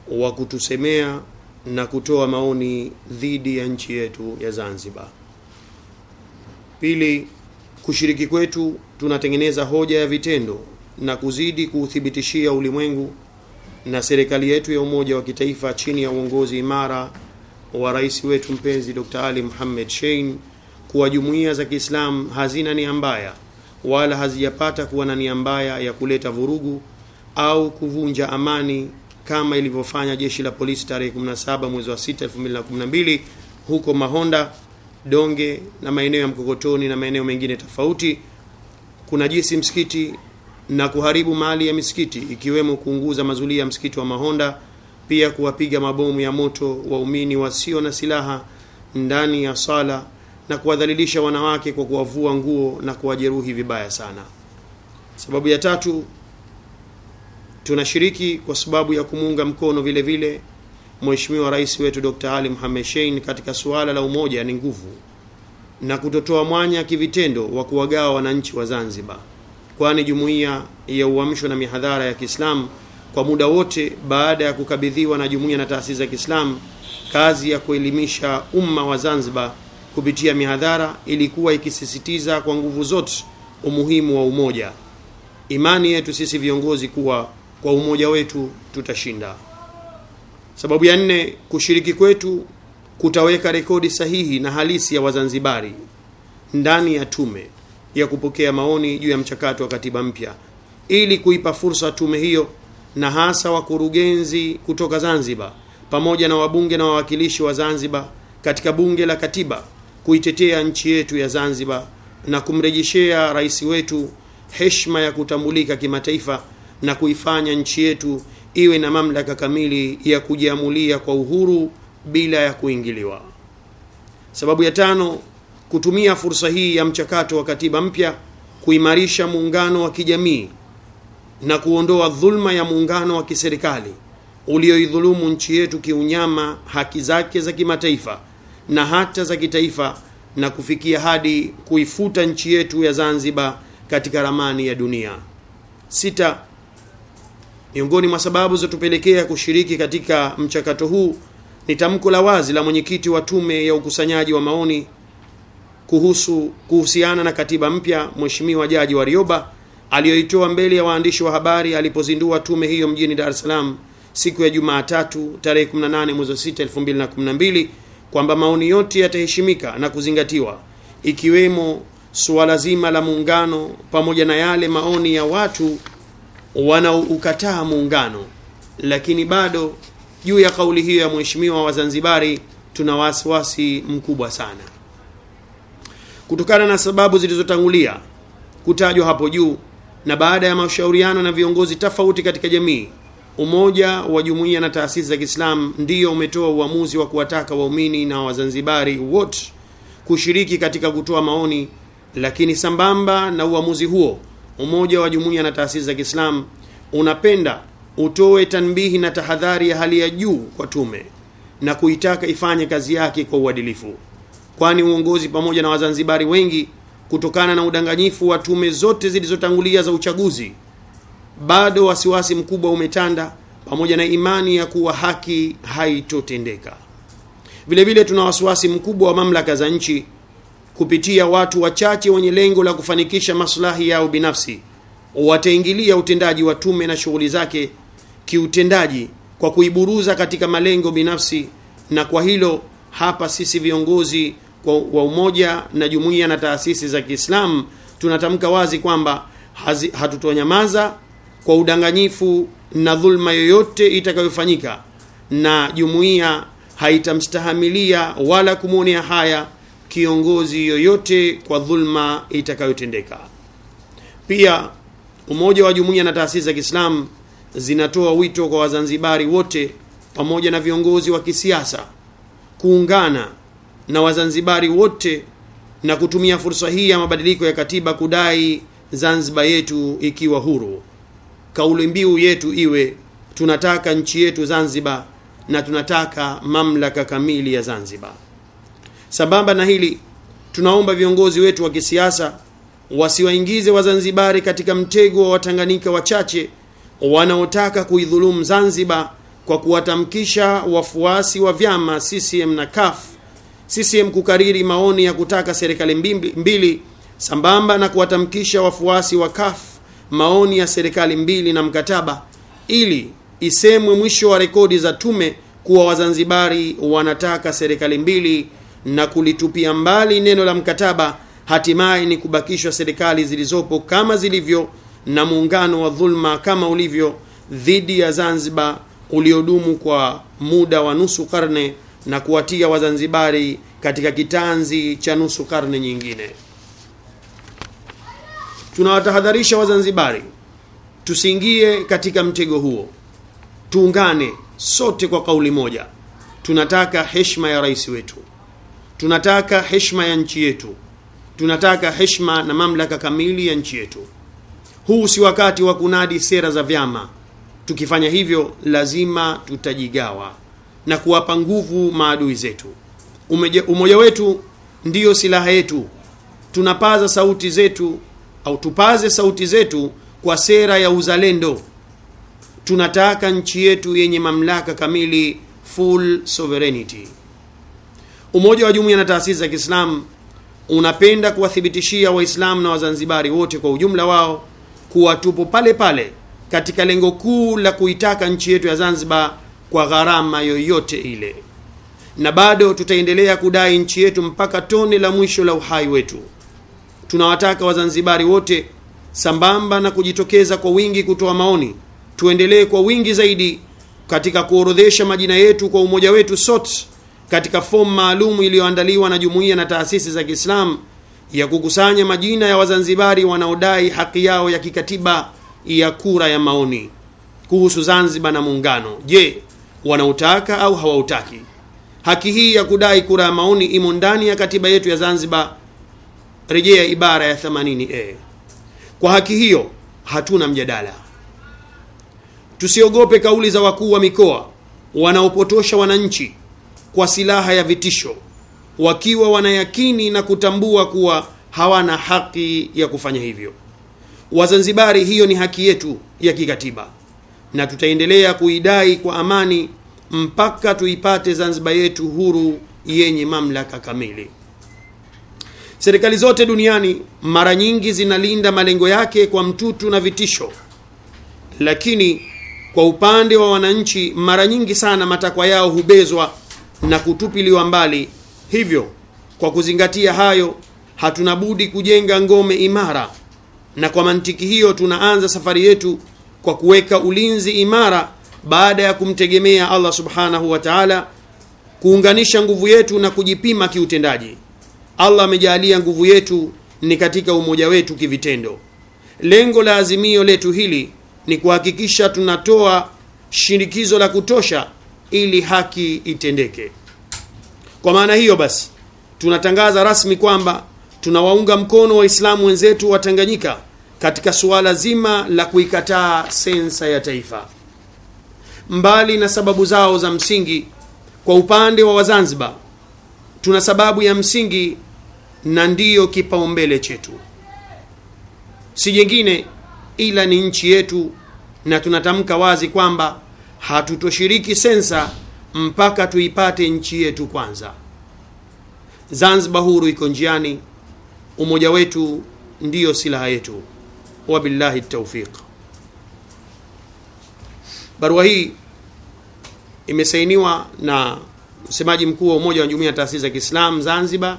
wa kutusemea na kutoa maoni dhidi ya nchi yetu ya Zanzibar. Pili, kushiriki kwetu tunatengeneza hoja ya vitendo na kuzidi kuuthibitishia ulimwengu na serikali yetu ya umoja wa kitaifa chini ya uongozi imara wa rais wetu mpenzi Dr. Ali Muhammad Shein kuwa jumuiya za Kiislamu hazina nia mbaya wala hazijapata kuwa na nia mbaya ya kuleta vurugu au kuvunja amani kama ilivyofanya jeshi la polisi tarehe 17 mwezi wa 6 2012 huko Mahonda, Donge na maeneo ya Mkokotoni na maeneo mengine tofauti, kunajisi msikiti na kuharibu mali ya misikiti ikiwemo kuunguza mazulia ya msikiti wa Mahonda, pia kuwapiga mabomu ya moto waumini wasio na silaha ndani ya sala na kuwadhalilisha wanawake kwa kuwavua nguo na kuwajeruhi vibaya sana. Sababu ya tatu, tunashiriki kwa sababu ya kumuunga mkono vile vile Mheshimiwa Rais wetu Dr. Ali Mohamed Shein katika suala la umoja ni nguvu na kutotoa mwanya kivitendo wa kuwagawa wananchi wa Zanzibar, kwani jumuiya ya uamsho na mihadhara ya Kiislamu kwa muda wote baada ya kukabidhiwa na jumuiya na taasisi za Kiislamu kazi ya kuelimisha umma wa Zanzibar kupitia mihadhara ilikuwa ikisisitiza kwa nguvu zote umuhimu wa umoja. Imani yetu sisi viongozi kuwa kwa umoja wetu tutashinda. Sababu ya nne, kushiriki kwetu kutaweka rekodi sahihi na halisi ya Wazanzibari ndani ya tume ya kupokea maoni juu ya mchakato wa katiba mpya ili kuipa fursa tume hiyo na hasa wakurugenzi kutoka Zanzibar pamoja na wabunge na wawakilishi wa Zanzibar katika bunge la katiba kuitetea nchi yetu ya Zanzibar na kumrejeshea rais wetu heshima ya kutambulika kimataifa na kuifanya nchi yetu iwe na mamlaka kamili ya kujiamulia kwa uhuru bila ya kuingiliwa. Sababu ya tano, kutumia fursa hii ya mchakato wa katiba mpya kuimarisha muungano wa kijamii na kuondoa dhulma ya muungano wa kiserikali ulioidhulumu nchi yetu kiunyama haki zake za kimataifa na hata za kitaifa na kufikia hadi kuifuta nchi yetu ya Zanzibar katika ramani ya dunia. Sita, miongoni mwa sababu zilizotupelekea kushiriki katika mchakato huu ni tamko la wazi la mwenyekiti wa tume ya ukusanyaji wa maoni kuhusu kuhusiana na katiba mpya Mheshimiwa Jaji Warioba aliyoitoa mbele ya waandishi wa habari alipozindua tume hiyo mjini Dar es Salaam siku ya Jumatatu tarehe 18 mwezi wa 6 2012 kwamba maoni yote yataheshimika na kuzingatiwa ikiwemo suala zima la muungano pamoja na yale maoni ya watu wanaoukataa muungano, lakini bado juu ya kauli hiyo ya mheshimiwa wa Zanzibari tuna wasiwasi mkubwa sana kutokana na sababu zilizotangulia kutajwa hapo juu, na baada ya mashauriano na viongozi tofauti katika jamii, umoja wa jumuiya na taasisi za Kiislamu ndiyo umetoa uamuzi wa kuwataka waumini na Wazanzibari wote kushiriki katika kutoa maoni. Lakini sambamba na uamuzi huo, umoja wa jumuiya na taasisi za Kiislamu unapenda utoe tanbihi na tahadhari ya hali ya juu kwa tume na kuitaka ifanye kazi yake kwa uadilifu, kwani uongozi pamoja na Wazanzibari wengi kutokana na udanganyifu wa tume zote zilizotangulia za uchaguzi, bado wasiwasi mkubwa umetanda pamoja na imani ya kuwa haki haitotendeka. Vile vile tuna wasiwasi mkubwa wa mamlaka za nchi kupitia watu wachache wenye lengo la kufanikisha maslahi yao binafsi wataingilia utendaji wa tume na shughuli zake kiutendaji kwa kuiburuza katika malengo binafsi, na kwa hilo hapa sisi viongozi wa umoja na jumuiya na taasisi za Kiislamu tunatamka wazi kwamba hatutonyamaza kwa udanganyifu na dhulma yoyote itakayofanyika, na jumuiya haitamstahamilia wala kumwonea haya kiongozi yoyote kwa dhulma itakayotendeka. Pia umoja wa jumuiya na taasisi za Kiislamu zinatoa wito kwa Wazanzibari wote pamoja na viongozi wa kisiasa kuungana na Wazanzibari wote na kutumia fursa hii ya mabadiliko ya katiba kudai Zanzibar yetu ikiwa huru. Kauli mbiu yetu iwe tunataka nchi yetu Zanzibar na tunataka mamlaka kamili ya Zanzibar. Sambamba na hili, tunaomba viongozi wetu wa kisiasa wasiwaingize Wazanzibari katika mtego wa Watanganyika wachache wanaotaka kuidhulumu Zanzibar kwa kuwatamkisha wafuasi wa vyama CCM na CUF CCM kukariri maoni ya kutaka serikali mbili, mbili sambamba na kuwatamkisha wafuasi wa CUF maoni ya serikali mbili na mkataba ili isemwe mwisho wa rekodi za tume kuwa Wazanzibari wanataka serikali mbili na kulitupia mbali neno la mkataba, hatimaye ni kubakishwa serikali zilizopo kama zilivyo na muungano wa dhulma kama ulivyo dhidi ya Zanzibar uliodumu kwa muda wa nusu karne na kuwatia Wazanzibari katika kitanzi cha nusu karne nyingine. Tunawatahadharisha Wazanzibari tusiingie katika mtego huo. Tuungane sote kwa kauli moja. Tunataka heshima ya rais wetu, tunataka heshima ya nchi yetu, tunataka heshima na mamlaka kamili ya nchi yetu. Huu si wakati wa kunadi sera za vyama. Tukifanya hivyo, lazima tutajigawa na kuwapa nguvu maadui zetu. Umeja, umoja wetu ndiyo silaha yetu. Tunapaza sauti zetu au tupaze sauti zetu kwa sera ya uzalendo. Tunataka nchi yetu yenye mamlaka kamili, full sovereignty. Umoja wa Jumuiya na taasisi za Kiislamu unapenda kuwathibitishia Waislamu na Wazanzibari wote kwa ujumla wao kuwa tupo pale pale katika lengo kuu la kuitaka nchi yetu ya Zanzibar kwa gharama yoyote ile, na bado tutaendelea kudai nchi yetu mpaka tone la mwisho la uhai wetu. Tunawataka Wazanzibari wote sambamba na kujitokeza kwa wingi kutoa maoni, tuendelee kwa wingi zaidi katika kuorodhesha majina yetu kwa umoja wetu sote katika fomu maalum iliyoandaliwa na jumuiya na taasisi za Kiislamu ya kukusanya majina ya Wazanzibari wanaodai haki yao ya kikatiba ya kura ya maoni kuhusu Zanzibar na muungano. Je, wanautaka au hawautaki? Haki hii ya kudai kura ya maoni imo ndani ya katiba yetu ya Zanzibar, rejea ibara ya 80A. Kwa haki hiyo hatuna mjadala. Tusiogope kauli za wakuu wa mikoa wanaopotosha wananchi kwa silaha ya vitisho, wakiwa wanayakini na kutambua kuwa hawana haki ya kufanya hivyo. Wazanzibari, hiyo ni haki yetu ya kikatiba na tutaendelea kuidai kwa amani mpaka tuipate Zanzibar yetu huru yenye mamlaka kamili. Serikali zote duniani mara nyingi zinalinda malengo yake kwa mtutu na vitisho, lakini kwa upande wa wananchi mara nyingi sana matakwa yao hubezwa na kutupiliwa mbali. Hivyo, kwa kuzingatia hayo, hatuna budi kujenga ngome imara, na kwa mantiki hiyo tunaanza safari yetu kwa kuweka ulinzi imara baada ya kumtegemea Allah subhanahu wa ta'ala, kuunganisha nguvu yetu na kujipima kiutendaji. Allah amejalia nguvu yetu ni katika umoja wetu kivitendo. Lengo la azimio letu hili ni kuhakikisha tunatoa shinikizo la kutosha ili haki itendeke. Kwa maana hiyo basi, tunatangaza rasmi kwamba tunawaunga mkono Waislamu wenzetu wa Tanganyika katika suala zima la kuikataa sensa ya taifa. Mbali na sababu zao za msingi, kwa upande wa Wazanzibar tuna sababu ya msingi na ndiyo kipaumbele chetu, si jengine ila ni nchi yetu, na tunatamka wazi kwamba hatutoshiriki sensa mpaka tuipate nchi yetu kwanza. Zanzibar huru iko njiani, umoja wetu ndiyo silaha yetu. Wabillahi taufiq. Barua hii imesainiwa na msemaji mkuu wa umoja wa jumuiya ya taasisi za Kiislamu Zanzibar,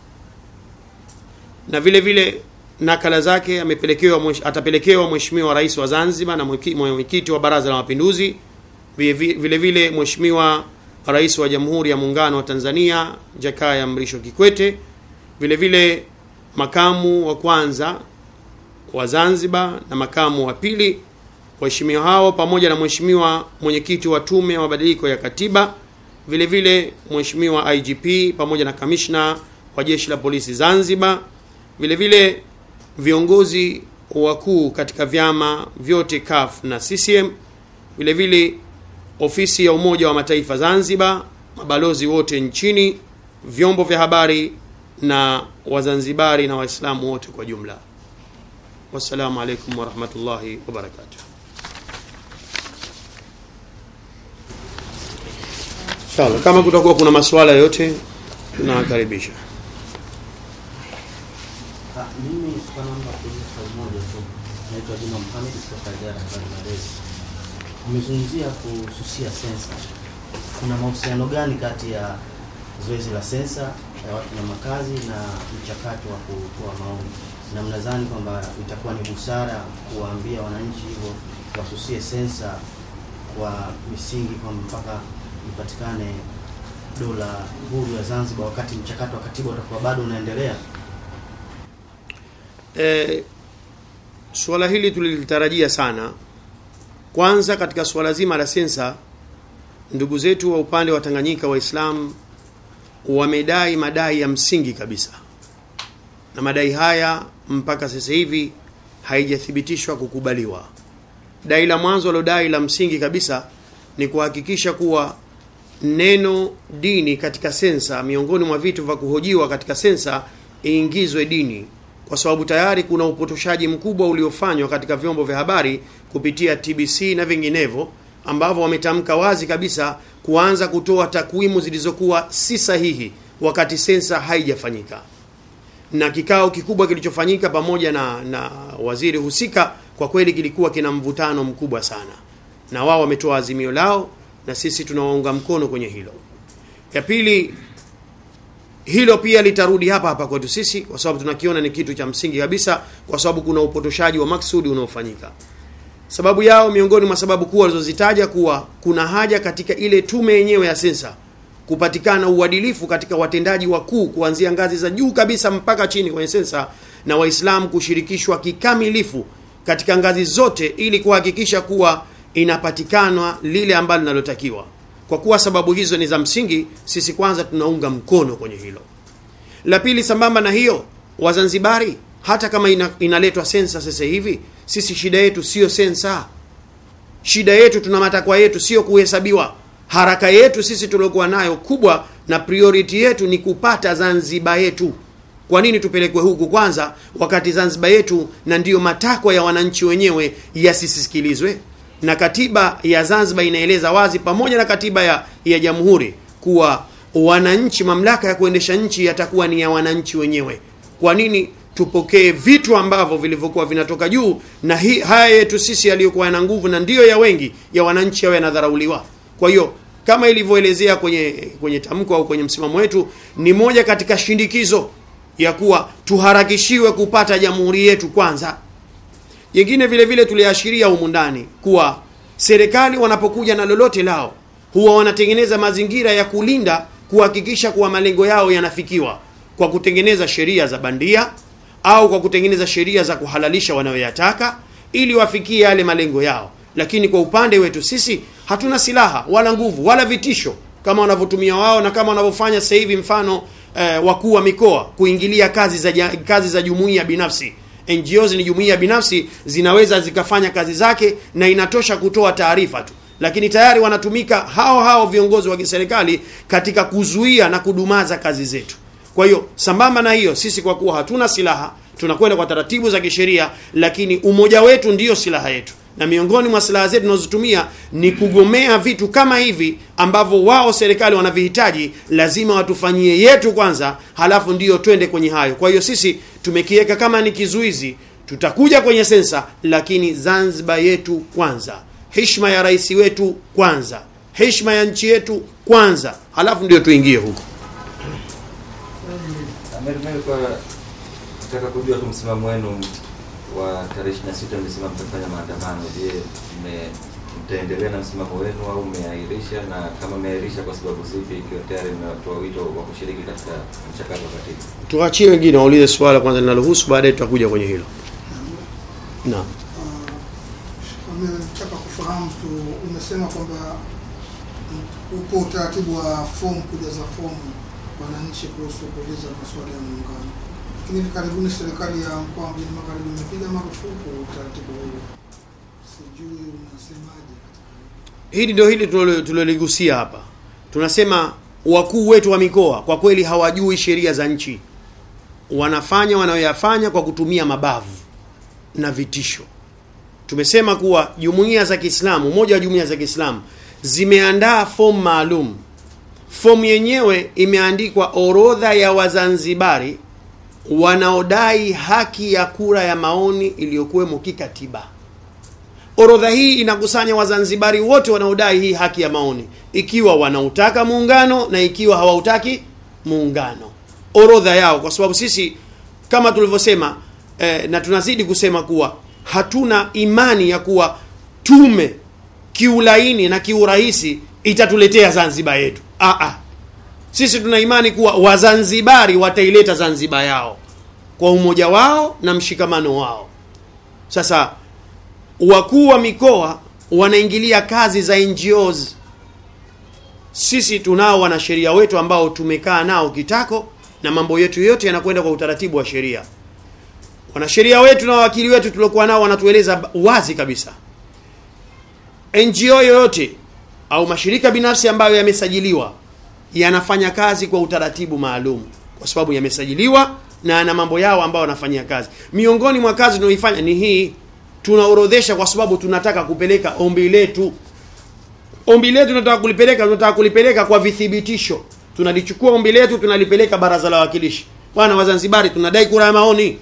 na vile vile nakala zake amepelekewa atapelekewa Mheshimiwa Rais wa Zanzibar na mwenyekiti wa Baraza la Mapinduzi, vile vile Mheshimiwa Rais wa Jamhuri ya Muungano wa Tanzania Jakaya Mrisho Kikwete, vile vile makamu wa kwanza wa Zanzibar na makamu wa pili. Waheshimiwa hao pamoja na Mheshimiwa mwenyekiti wa Tume ya Mabadiliko ya Katiba, vile vile Mheshimiwa IGP pamoja na kamishna wa Jeshi la Polisi Zanzibar, vile vile viongozi wakuu katika vyama vyote CUF na CCM, vile vile ofisi ya Umoja wa Mataifa Zanzibar, mabalozi wote nchini, vyombo vya habari na Wazanzibari na Waislamu wote kwa jumla. Wassalamu alaikum warahmatullahi wabarakatuh. Inshallah, kama kutakuwa kuna maswala yote tunawakaribisha. Ah, mimi kwa naomba kuuliza swali moja tu. Naitwa Juma Mohamed kutoka idara ya habari Malezi. Umezungumzia kususia sensa. Kuna mahusiano gani kati ya zoezi la sensa ya watu na makazi na mchakato wa kutoa maoni, na mnadhani kwamba itakuwa ni busara kuwaambia wananchi hivyo wasusie sensa kwa misingi kwamba mpaka ipatikane dola huru ya Zanzibar wakati mchakato wa katiba utakuwa bado unaendelea? E, suala hili tulilitarajia sana. Kwanza katika suala zima la sensa, ndugu zetu wa upande wa Tanganyika Waislamu wamedai madai ya msingi kabisa, na madai haya mpaka sasa hivi haijathibitishwa kukubaliwa. Dai la mwanzo walodai la msingi kabisa ni kuhakikisha kuwa neno dini katika sensa, miongoni mwa vitu vya kuhojiwa katika sensa, iingizwe dini, kwa sababu tayari kuna upotoshaji mkubwa uliofanywa katika vyombo vya habari kupitia TBC na vinginevyo, ambavyo wametamka wazi kabisa kuanza kutoa takwimu zilizokuwa si sahihi wakati sensa haijafanyika. Na kikao kikubwa kilichofanyika pamoja na, na waziri husika, kwa kweli kilikuwa kina mvutano mkubwa sana, na wao wametoa azimio lao na sisi tunawaunga mkono kwenye hilo. Ya pili, hilo pia litarudi hapa hapa kwetu sisi, kwa sababu tunakiona ni kitu cha msingi kabisa, kwa sababu kuna upotoshaji wa maksudi unaofanyika. Sababu yao miongoni mwa sababu kuu walizozitaja kuwa kuna haja katika ile tume yenyewe ya sensa kupatikana uadilifu katika watendaji wakuu kuanzia ngazi za juu kabisa mpaka chini kwenye sensa, na Waislamu kushirikishwa kikamilifu katika ngazi zote ili kuhakikisha kuwa inapatikanwa lile ambalo linalotakiwa. Kwa kuwa sababu hizo ni za msingi, sisi kwanza tunaunga mkono kwenye hilo. La pili, sambamba na hiyo, Wazanzibari hata kama ina, inaletwa sensa sasa hivi, sisi shida yetu sio sensa. Shida yetu, tuna matakwa yetu, sio kuhesabiwa. Haraka yetu sisi tuliokuwa nayo kubwa na priority yetu ni kupata Zanzibar yetu. Kwa nini tupelekwe huku kwanza, wakati Zanzibar yetu na ndiyo matakwa ya wananchi wenyewe yasisikilizwe? Na katiba ya Zanzibar inaeleza wazi, pamoja na katiba ya, ya jamhuri kuwa wananchi, mamlaka ya kuendesha nchi yatakuwa ni ya wananchi wenyewe. Kwa nini tupokee vitu ambavyo vilivyokuwa vinatoka juu, na hi, haya yetu sisi yaliyokuwa yana nguvu na ndiyo ya wengi ya wananchi yawe yanadharauliwa? Kwa hiyo kama ilivyoelezea kwenye kwenye tamko au kwenye msimamo wetu, ni moja katika shindikizo ya kuwa tuharakishiwe kupata jamhuri yetu kwanza. Jingine vile vile tuliashiria humu ndani kuwa serikali wanapokuja na lolote lao huwa wanatengeneza mazingira ya kulinda, kuhakikisha kuwa malengo yao yanafikiwa kwa kutengeneza sheria za bandia au kwa kutengeneza sheria za kuhalalisha wanayoyataka ili wafikie yale malengo yao. Lakini kwa upande wetu sisi hatuna silaha wala nguvu wala vitisho kama wanavyotumia wao na kama wanavyofanya sasa hivi, mfano eh, wakuu wa mikoa kuingilia kazi za ja, kazi za jumuiya binafsi. NGOs ni jumuiya binafsi, zinaweza zikafanya kazi zake na inatosha kutoa taarifa tu, lakini tayari wanatumika hao hao viongozi wa kiserikali katika kuzuia na kudumaza kazi zetu. Kwa hiyo sambamba na hiyo, sisi kwa kuwa hatuna silaha tunakwenda kwa taratibu za kisheria, lakini umoja wetu ndiyo silaha yetu, na miongoni mwa silaha zetu tunazotumia ni kugomea vitu kama hivi ambavyo wao serikali wanavihitaji. Lazima watufanyie yetu kwanza, halafu ndiyo twende kwenye hayo. Kwa hiyo sisi tumekiweka kama ni kizuizi, tutakuja kwenye sensa, lakini Zanzibar yetu kwanza, heshima ya rais wetu kwanza, heshima ya nchi yetu kwanza, halafu ndio tuingie huko. Kwa nataka kujua tu msimamo wenu wa tarehe 26 mmesema mtafanya maandamano. Je, mtaendelea na msimamo wenu au mmeahirisha, na kama mmeahirisha kwa sababu zipi, ikiwa tayari mmetoa wito wa kushiriki katika mchakato wa katiba? Tuachie wengine waulize swala kwanza linalohusu, baadaye tutakuja kwenye hilo. Naam. Nataka kufahamu tu, umesema kwamba upo utaratibu wa fomu, kujaza fomu wananchi kuhusu kuuliza maswali ya muungano, lakini hivi karibuni serikali ya mkoa wa Mjini Magharibi imepiga marufuku utaratibu huo. Sijui unasemaje katika Hili ndio hili tulilo- tuliloligusia hapa. Tunasema wakuu wetu wa mikoa kwa kweli hawajui sheria za nchi, wanafanya wanayoyafanya kwa kutumia mabavu na vitisho. Tumesema kuwa jumuiya za Kiislamu, moja wa jumuiya za Kiislamu zimeandaa fomu maalum fomu yenyewe imeandikwa orodha ya wazanzibari wanaodai haki ya kura ya maoni iliyokuwemo kikatiba orodha hii inakusanya wazanzibari wote wanaodai hii haki ya maoni ikiwa wanautaka muungano na ikiwa hawautaki muungano orodha yao kwa sababu sisi kama tulivyosema eh, na tunazidi kusema kuwa hatuna imani ya kuwa tume kiulaini na kiurahisi itatuletea zanzibar yetu Aa, sisi tuna imani kuwa wazanzibari wataileta zanzibar yao kwa umoja wao na mshikamano wao sasa wakuu wa mikoa wanaingilia kazi za ngos sisi tunao wanasheria wetu ambao tumekaa nao kitako na mambo yetu yote yanakwenda kwa utaratibu wa sheria wanasheria wetu na wawakili wetu tuliokuwa nao wanatueleza wazi kabisa ngo yoyote au mashirika binafsi ambayo yamesajiliwa yanafanya kazi kwa utaratibu maalum kwa sababu yamesajiliwa na yana mambo yao ambayo wanafanyia kazi miongoni mwa kazi tunaoifanya ni hii tunaorodhesha kwa sababu tunataka kupeleka ombi letu ombi letu tunataka kulipeleka tunataka kulipeleka kwa vithibitisho tunalichukua ombi letu tunalipeleka baraza la wawakilishi bwana wazanzibari tunadai kura ya maoni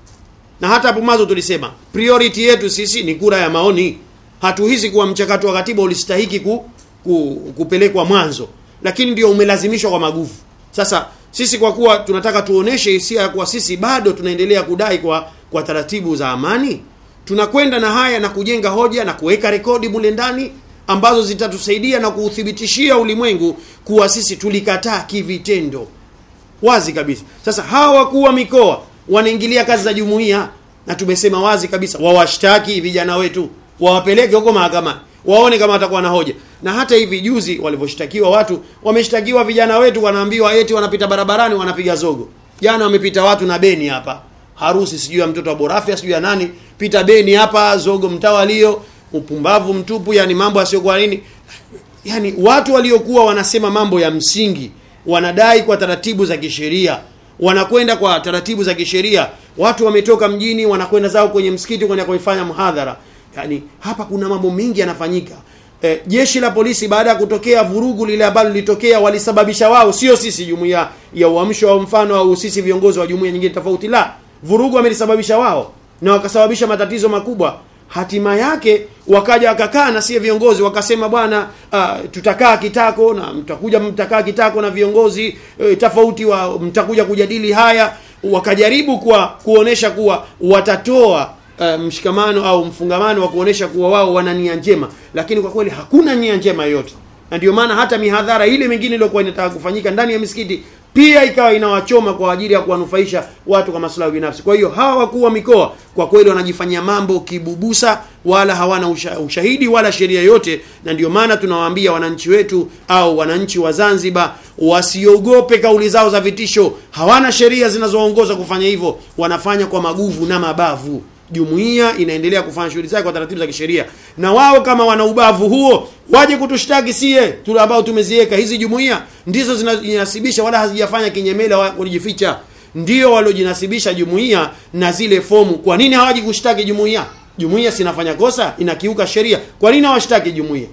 na hata hapo mwanzo tulisema priority yetu sisi ni kura ya maoni hatuhisi kuwa mchakato wa katiba ulistahiki ku, ku, kupelekwa mwanzo lakini ndio umelazimishwa kwa maguvu sasa sisi kwa kuwa tunataka tuoneshe hisia ya kuwa sisi bado tunaendelea kudai kwa kwa taratibu za amani tunakwenda na haya na kujenga hoja na kuweka rekodi mule ndani ambazo zitatusaidia na kuuthibitishia ulimwengu kuwa sisi tulikataa kivitendo wazi kabisa sasa hawa wakuu wa mikoa wanaingilia kazi za jumuiya na tumesema wazi kabisa wawashtaki vijana wetu wawapeleke huko mahakamani waone kama watakuwa na hoja na hata hivi juzi walivyoshtakiwa watu wameshtakiwa vijana wetu wanaambiwa eti wanapita barabarani wanapiga zogo jana wamepita watu na beni hapa harusi sijui ya mtoto wa borafia sijui ya nani pita beni hapa zogo mtawalio upumbavu mtupu yani mambo yasiyokuwa nini yani watu waliokuwa wanasema mambo ya msingi wanadai kwa taratibu za kisheria wanakwenda kwa taratibu za kisheria watu wametoka mjini wanakwenda zao kwenye msikiti kwenda kuifanya mhadhara yani hapa kuna mambo mengi yanafanyika e, jeshi la polisi baada ya kutokea vurugu lile ambalo lilitokea walisababisha wao sio sisi jumuiya ya uamsho au mfano au sisi viongozi wa jumuiya nyingine tofauti la vurugu wamelisababisha wao na wakasababisha matatizo makubwa hatima yake wakaja wakakaa na sie viongozi wakasema bwana uh, tutakaa kitako na mtakuja mtakaa kitako na viongozi uh, tofauti wa mtakuja kujadili haya wakajaribu kwa kuonesha kuwa watatoa uh, mshikamano au mfungamano wa kuonesha kuwa wao wana nia njema lakini kwa kweli hakuna nia njema yoyote na ndio maana hata mihadhara ile mingine iliyokuwa inataka kufanyika ndani ya misikiti pia ikawa inawachoma kwa ajili ya kuwanufaisha watu kwa maslahi binafsi kwa hiyo hawa wakuu wa mikoa kwa kweli wanajifanyia mambo kibubusa wala hawana usha, ushahidi wala sheria yote na ndio maana tunawaambia wananchi wetu au wananchi wa zanzibar wasiogope kauli zao za vitisho hawana sheria zinazoongoza kufanya hivyo wanafanya kwa maguvu na mabavu jumuiya inaendelea kufanya shughuli zake kwa taratibu za kisheria na wao kama wana ubavu huo waje kutushtaki sie tule ambao tumeziweka hizi jumuiya ndizo zinajinasibisha wala hazijafanya kinyemela wa kujificha ndio waliojinasibisha jumuiya na zile fomu kwa nini hawaji kushtaki jumuiya jumuiya sinafanya kosa inakiuka sheria kwa nini hawashtaki jumuiya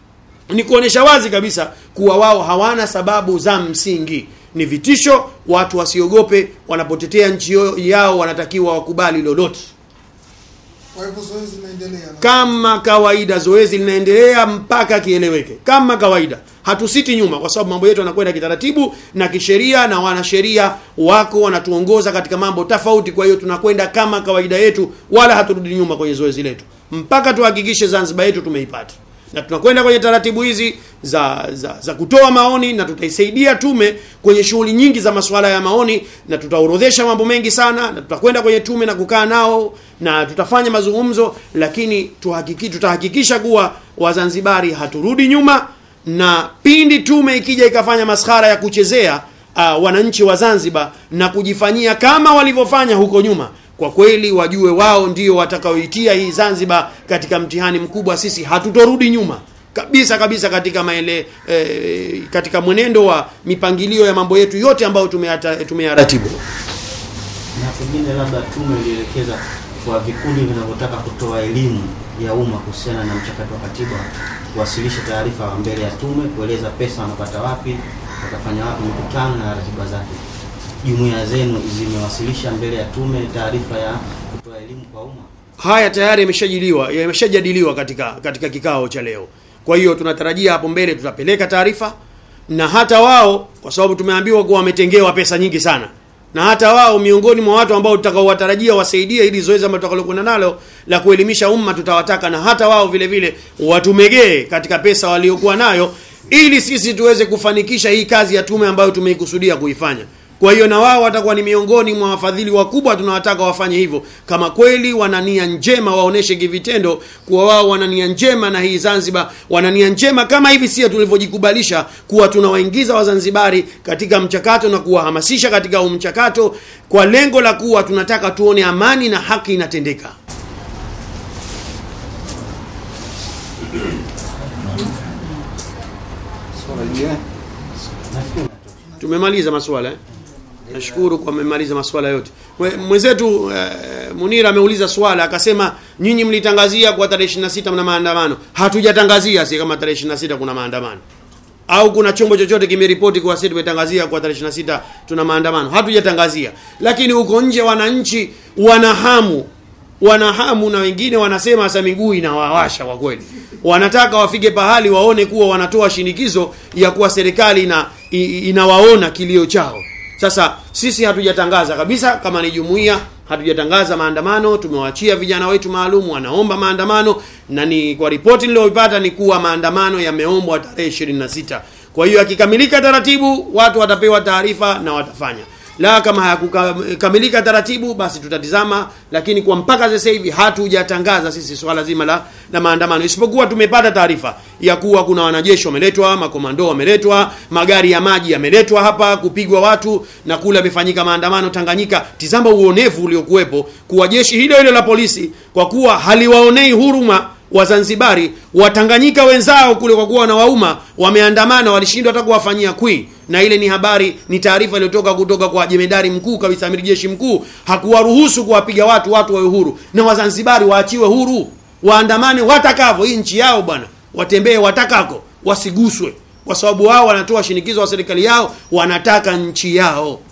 ni kuonesha wazi kabisa kuwa wao hawana sababu za msingi ni vitisho watu wasiogope wanapotetea nchi yao wanatakiwa wakubali lolote Kwa hivyo zoezi linaendelea. kama kawaida zoezi linaendelea mpaka kieleweke kama kawaida hatusiti nyuma kwa sababu mambo yetu yanakwenda kitaratibu na kisheria na wanasheria wako wanatuongoza katika mambo tofauti kwa hiyo tunakwenda kama kawaida yetu wala haturudi nyuma kwenye zoezi letu mpaka tuhakikishe zanzibar yetu tumeipata na tunakwenda kwenye taratibu hizi za, za za kutoa maoni na tutaisaidia tume kwenye shughuli nyingi za masuala ya maoni na tutaorodhesha mambo mengi sana na tutakwenda kwenye tume na kukaa nao na tutafanya mazungumzo lakini tuhakiki, tutahakikisha kuwa wazanzibari haturudi nyuma na pindi tume ikija ikafanya maskhara ya kuchezea uh, wananchi wa zanzibar na kujifanyia kama walivyofanya huko nyuma kwa kweli wajue wao ndio watakaoitia hii zanzibar katika mtihani mkubwa sisi hatutorudi nyuma kabisa kabisa katika maele, e, katika mwenendo wa mipangilio ya mambo yetu yote ambayo tumeyata- tumeyaratibu na pengine labda tume ilielekeza kwa vikundi vinavyotaka kutoa elimu ya umma kuhusiana na mchakato wa katiba kuwasilisha taarifa mbele ya tume kueleza pesa wanapata wapi mtafanya wapi mikutano na ratiba zake? Jumuiya zenu zimewasilisha mbele ya tume taarifa ya kutoa elimu kwa umma? haya tayari yameshajiliwa yameshajadiliwa katika katika kikao cha leo kwa hiyo tunatarajia hapo mbele tutapeleka taarifa na hata wao kwa sababu tumeambiwa kuwa wametengewa pesa nyingi sana na hata wao miongoni mwa watu ambao tutakaowatarajia wasaidie ili zoezi ambalo tutakalokwenda nalo la kuelimisha umma tutawataka na hata wao vile vile watumegee katika pesa waliokuwa nayo ili sisi tuweze kufanikisha hii kazi ya tume ambayo tumeikusudia kuifanya kwa hiyo na wao watakuwa ni miongoni mwa wafadhili wakubwa tunawataka wafanye hivyo kama kweli wana nia njema waoneshe kivitendo kuwa wao wana nia njema na hii zanzibar wana nia njema kama hivi sio tulivyojikubalisha kuwa tunawaingiza wazanzibari katika mchakato na kuwahamasisha katika huu mchakato kwa lengo la kuwa tunataka tuone amani na haki inatendeka Nafikiri natosha. tumemaliza maswala eh? nashukuru kwa mmemaliza maswala yote Mwe- mwenzetu eh, munira ameuliza swala akasema nyinyi mlitangazia kwa tarehe 26 mna maandamano hatujatangazia si kama tarehe 26 kuna maandamano au kuna chombo chochote kimeripoti kuwa sisi tumetangazia kwa tarehe 26 tuna maandamano hatujatangazia lakini huko nje wananchi wana hamu wana hamu na wengine wanasema hasa miguu inawawasha kwa kweli wanataka wafike pahali waone kuwa wanatoa shinikizo ya kuwa serikali ina, i- inawaona kilio chao sasa sisi hatujatangaza kabisa kama ni jumuiya hatujatangaza maandamano tumewaachia vijana wetu maalum wanaomba maandamano na ni kwa ripoti niliyoipata ni kuwa maandamano yameombwa tarehe 26 kwa hiyo akikamilika taratibu watu watapewa taarifa na watafanya la kama hayakukamilika taratibu basi tutatizama lakini kwa mpaka sasa hivi hatujatangaza sisi swala zima la, la maandamano isipokuwa tumepata taarifa ya kuwa kuna wanajeshi wameletwa makomando wameletwa magari ya maji yameletwa hapa kupigwa watu na kule amefanyika maandamano tanganyika tizama uonevu uliokuwepo kuwa jeshi hilo hilo la polisi kwa kuwa haliwaonei huruma wazanzibari watanganyika wenzao kule kwa kuwa wanawauma wameandamana walishindwa hata kuwafanyia kwi na ile ni habari ni taarifa iliyotoka kutoka kwa jemedari mkuu kabisa amiri jeshi mkuu hakuwaruhusu kuwapiga watu watu wawe huru na wazanzibari waachiwe huru waandamane watakavyo hii nchi yao bwana watembee watakako wasiguswe kwa sababu wao wanatoa shinikizo wa serikali yao wanataka nchi yao